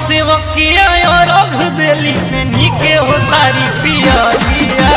सेवकिया और रख देली पेनी के हो सारी पियरिया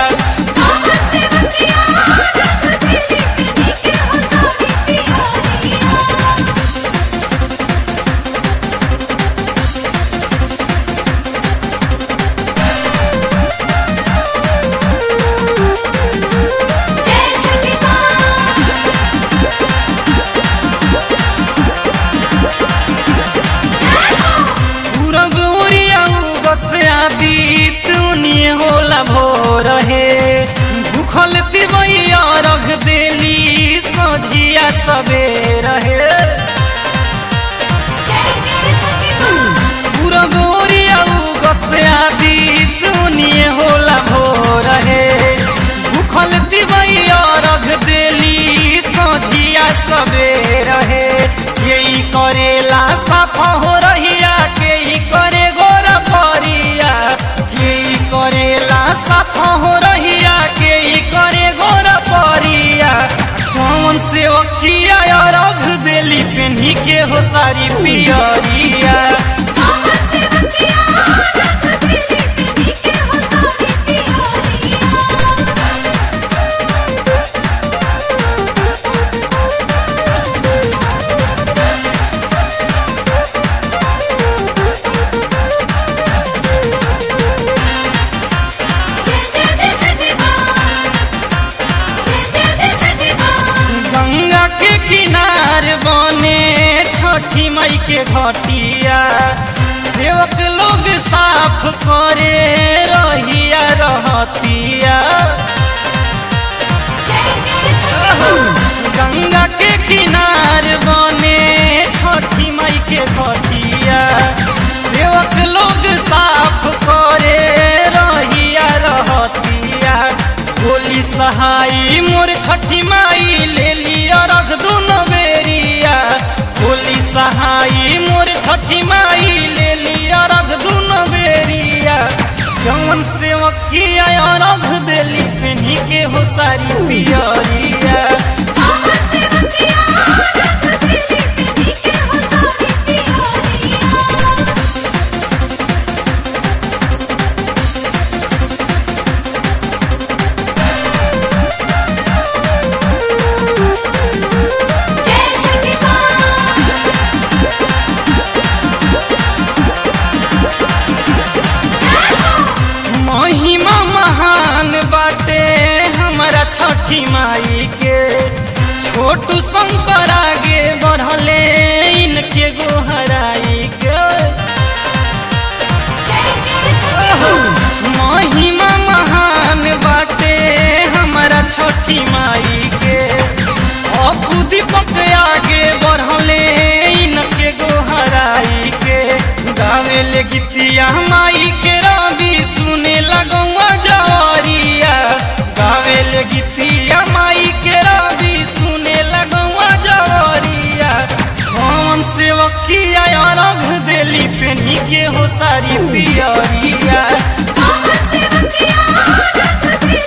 पूरब ओरिया बस आदि तुनिए होला भोर हे भूखल तिवैया रख देली सझिया सबेर हे पूरब ओरिया बस आदि तुनिए होला भोर हे भूखल तिवैया रख देली सझिया सबेर हे यही करेला साफा हो रहिया के ही करे गोर परिया यही करेला साफा हो रहिया के ही करे गोर परिया कौन से वकिया रख देली पेन्ही के हो सारी पियरिया गंगा के किनार बने छठी मई के घटिया सेवक लोग साफ करे रहिया रहतिया गंगा के किनार बने छठी मई के घटिया सेवक लोग साफ करे रहिया रहतिया होली सहाई मोर छठी माई ले लिया रख दुनो बेरिया होली सहाई मोर छठी माई ले लिया रख दुनो बेरिया जवन सेवकिया रख देली पेन्ही के हो सारी पियरिया महिमा महान बाटे हमारा छठी माई के छोटू शंकर आगे बढ़ले इनके गोहराई के महिमा महान बाटे हमारा छठी माई के अपू दीपक आगे बढ़ले इनके गोहराई के गावे ले गीतिया माई के रवि सुने लगौआ जवरिया गावे ले गीतिया माई के रवि सुने लगौआ जवरिया कौन सेवकिया रख देली पेन्ही के हो सारी पियरिया